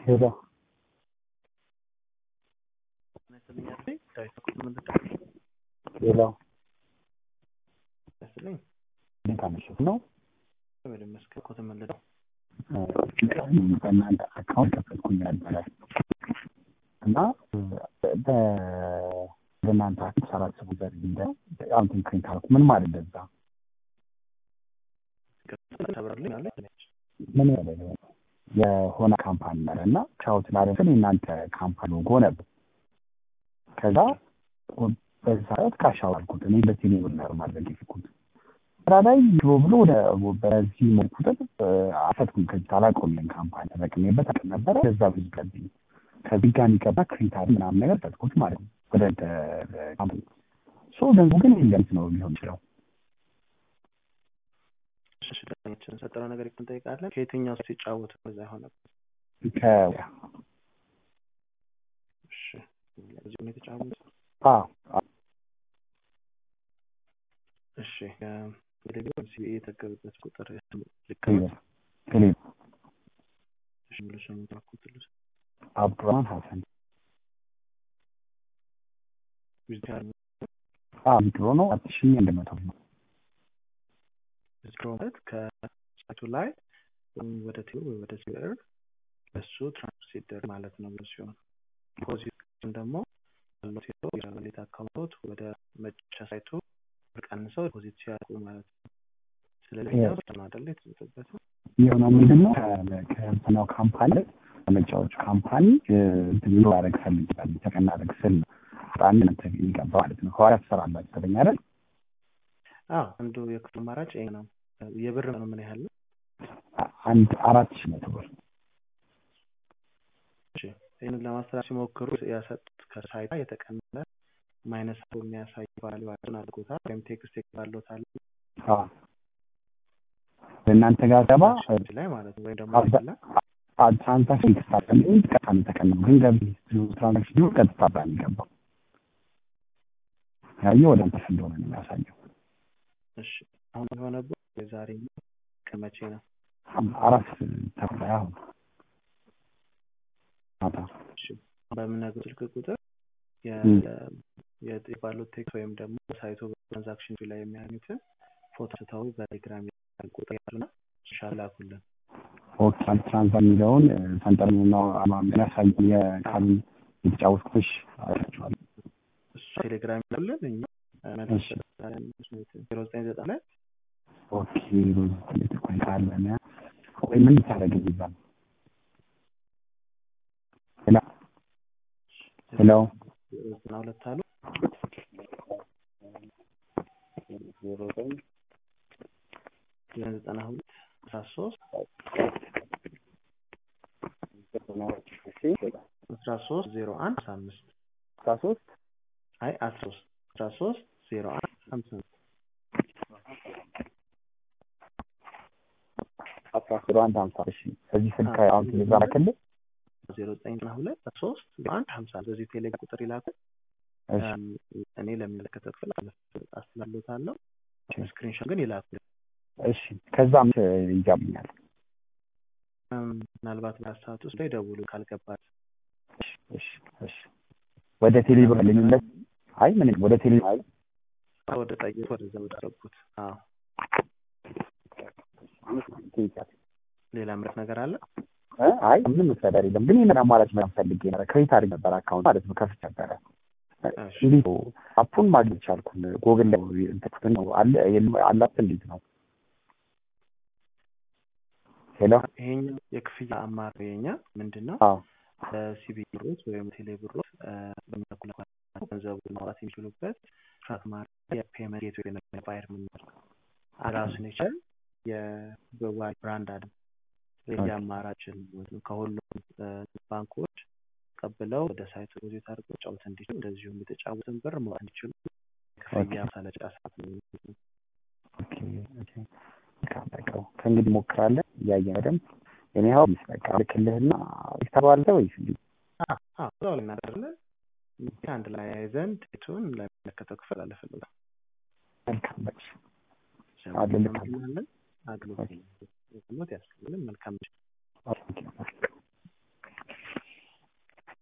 ሄሎ ሄሎ እንዴት አመሸህ ነው በእናንተ አካውንት ከፈትኩኝ ነበረ እና በእናንተ አካውንት አራት ሰው ዘር እንደ አሁን ፕሪንት አልኩ ምን ማለት ለዛ ምን ያለ የሆነ ካምፓኒ ነበር እና ቻውት ላደረግን የእናንተ ካምፓኒ ሎጎ ነበር ከዛ በዛ ሰዓት ካሻው አልኩት እኔ በቴሌ ብር ነበር ማድረግ የፈለኩት ስራ ላይ ብሎ ብሎ ወደ በዚህ ቁጥር አፈትኩኝ ከዚህ አላውቀውም ይሄን ካምፓኒ ተጠቅሜበት አቅም ነበረ ከዛ ብዙ ቀብኝ ከዚህ ጋር የሚገባ ክሬታሪ ምናምን ነገር ፈትኩት ማለት ነው ወደ ካምፓኒ ሶ ገንዙ ግን ኢንቨንት ነው ሊሆን ይችላል ሰጠነው ነገር እንጠይቃለን ከየትኛው ሲጫወት በዛ የሆነበት ከ እዚሁ ነው የተጫወቱት አዎ እሺ ቴሌግራም ሲቢኤ የተገበበት ቁጥር ልክ ክሊር ክሊር እሺ ሙሉ ስሙ ታኩት ልስ አብዱራን ሀሰን ዊዝዳር አዎ ድሮ ነው አራት ሺህ አንድ መቶ ነው ዊዝድሮ ማለት ከሳይቱ ላይ ወደ ቴሌ ወይ ወደ ሲቢኤር እሱ ትራንስፈር ሲደረግ ማለት ነው ብሎ ሲሆን ዲፖዚት ደግሞ ያለው ቴሎ የሌት አካውንቶት ወደ መጫ ሳይቱ ቀንሰው ዲፖዚት ሲያደርጉ ማለት ነው ስለዚህ ነው አደለ የተሰጠበት የሆነው ምንድን ነው ከእንትናው ካምፓኒ ከመጫወቹ ካምፓኒ ቢሮ ያደረግ ፈልጋል ተቀና ያደረግ ስል ነው አንድ ነተ የሚገባ ማለት ነው ከኋላ ትሰራላችሁ ተገኛ አይደል አዎ አንዱ የክፍል አማራጭ ይሄ ነው የብር ነው ምን ያህል ነው አንድ አራት ሺህ መቶ ብር ይህንን ለማስተዳደር ሲሞክሩ ያሰጡት ከሳይታ የተቀነሰ ማይነስ የሚያሳይ ቫሊዋቸውን አድርጎታል ወይም ቴክስት ባለታል በእናንተ ጋር ገባ ላይ ማለት ነው ወይም ደግሞ ትራንዛክሽን ተሳቀል ቀጥታ የተቀነው ግን ገቢ ትራንዛክሽን ቀጥታ ብላ የሚገባው ያየው ወደ አንተ እንደሆነ ነው የሚያሳየው እሺ አሁን የሆነበት የዛሬ ከመቼ ነው አራት ተኩል አሁን ማታ በምነግር ስልክ ቁጥር የባሉት ቴክስት ወይም ደግሞ ሳይቱ ትራንዛክሽን ላይ የሚያገኙትን ፎቶ ስተው በቴሌግራም ቁጥር ያሉና ሻል ላኩልን ኦኬ ትራንዛ የሚለውን ሰንጠር ነው የሚያሳይ የቃሉን የተጫወትኩሽ አላችኋል እሱ ቴሌግራም ያሉልን እኛ ዜሮ ዘጠኝ ዘጠኝ ላይ ኦኬ ቆይ ካለ ቆይ ምን ታደረግ ይዛል ሄሎ ሄሎ ዘጠና ሁለት አሉ ዘጠና ሁለት አስራ ሶስት አስራ ሶስት ዜሮ አንድ አስራ አምስት አስራ ሶስት አይ አስራ ሶስት አስራ ሶስት ዜሮ አንድ ሀምሳ አስራ ዜሮ አንድ ሀምሳ እሺ በዚህ ስልክ አሁን ቴሌግራም ክልል ዜሮ ዘጠኝ ዘጠና ሁለት ሶስት ዜሮ አንድ ሀምሳ በዚህ ቴሌግራም ቁጥር ይላኩ እኔ ለሚመለከተው ክፍል አስተላልፋለሁ ስክሪንሾት ግን ይላኩ እሺ ከዛም ይጋብኛል ምናልባት በአራት ሰዓት ውስጥ ላይ ደውሉ ካልገባት እሺ እሺ ወደ ቴሌብር ልንለት አይ ምን ወደ ቴሌ አይ ወደ ጠይቅ ወደዛ ወደ ገቡት አዎ ሌላ ምረት ነገር አለ አይ ምንም መስተዳደር የለም ግን ይህንን አማራጭ ምናምን ፈልጌ ነበር ክሬት አድርግ ነበር አካውንት ማለት ነው ከፍት ነበረ እንዴት አፑን ማግኘት ቻልኩን ጎግል ላይ እንትን ነው አለ አላት እንዴት ነው ሄሎ ይሄኛው የክፍያ አማራጭ የኛ ምንድን ነው ሲቢ ብሮት ወይም ቴሌ ብሮት በሚያኩላ ገንዘቡ ማውጣት የሚችሉበት ትራክ ማድረግ የፔመንት ጌት ወይ ባየር ምንመር ራሱን የቻል የበዋል ብራንድ አለ ይህ አማራጭን ከሁሉም ባንኮች ቀብለው ወደ ሳይቱ ዲፖዚት አድርገው ጫወት እንዲችሉ እንደዚሁም የተጫወትን ብር ማውጣት እንዲችሉ ክፍያ ሳለጫ ሰዓት ነው ከእንግዲህ ሞክራለን እያየን በደንብ እኔ ሀው በቃ ልክልህና ይተባለ ወይስ እንዲ እዛው ላይ እናደርጋለን አንድ ላይ ያይዘን ዴቱን ለሚመለከተው ክፍል አለፈልጋል መልካም በቃ አገልግሎት አገልግሎት ያስፈልግልን መልካም